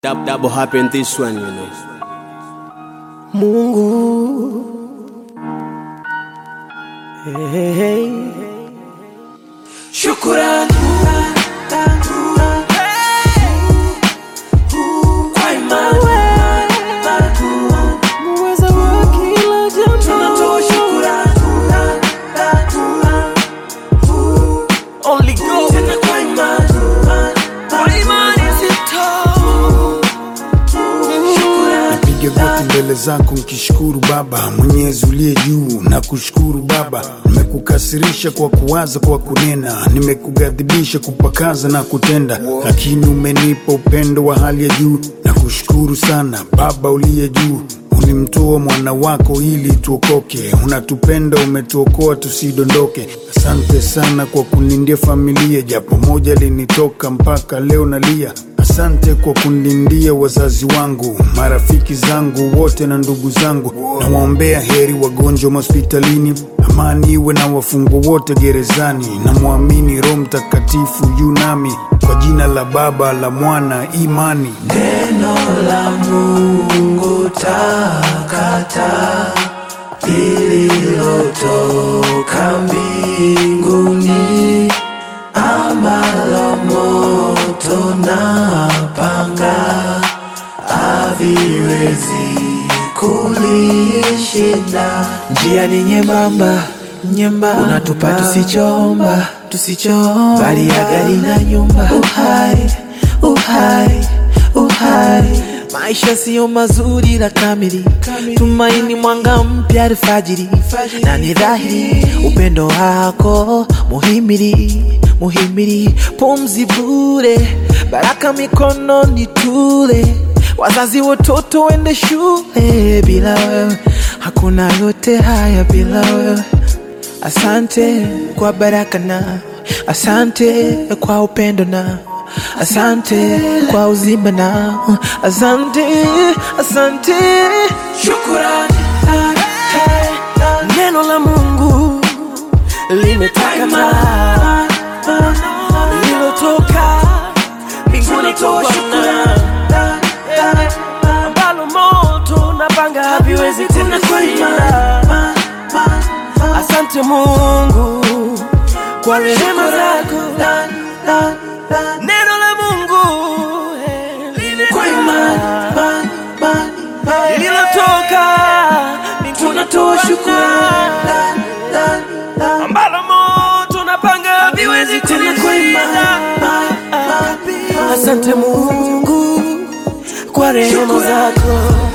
Dab, double happen this one, you know. Mungu hey, hey. Shukurani kwa imani muweza wa kila jambo, tunatoa shukurani Only God tena kwa imani kwa imani zito Nipige goti mbele zako nkishukuru Baba Mwenyezi uliye juu na kushukuru Baba, nimekukasirisha kwa kuwaza, kwa kunena, nimekughadhibisha kupakaza na kutenda, lakini umenipa upendo wa hali ya juu na kushukuru sana Baba uliye juu. Ulimtoa mwana wako ili tuokoke, unatupenda, umetuokoa tusidondoke. Asante sana kwa kunindia familia, japo moja linitoka mpaka leo nalia. Asante kwa kunilindia wazazi wangu, marafiki zangu wote na ndugu zangu. Nawaombea heri wagonjwa hospitalini, amani iwe na wafungwa wote gerezani. Namwamini Roho Mtakatifu yu nami, kwa jina la Baba la Mwana imani. Neno la Mungu takata lililotoka mbinguni, ambalo moto na panga haviwezi kulishinda. Njia ni nyembamba nyembamba, unatupa tusichoomba tusichoomba, bali ya gari na nyumba, uhai uhai uhai maisha siyo mazuri la kamili, tumaini mwanga mpya alfajiri, na ni dhahiri upendo wako muhimili muhimili, pumzi bure, baraka mikononi tule, wazazi watoto wende shule, bila wewe hakuna yote haya, bila wewe Asante kwa baraka na asante kwa upendo na asante kwa uzima na asante, asante. Shukurani, neno la Mungu limetakata lilotoka mbinguni kwa Bwana ambalo moto na panga haviwezi kulishinda. Asante Mungu kwa rehema zako, neno la Mungu eh, kwa imani lililotoka tunatoa shukrani ambalo moto na panga haviwezi kulishinda. Asante Mungu kwa rehema zako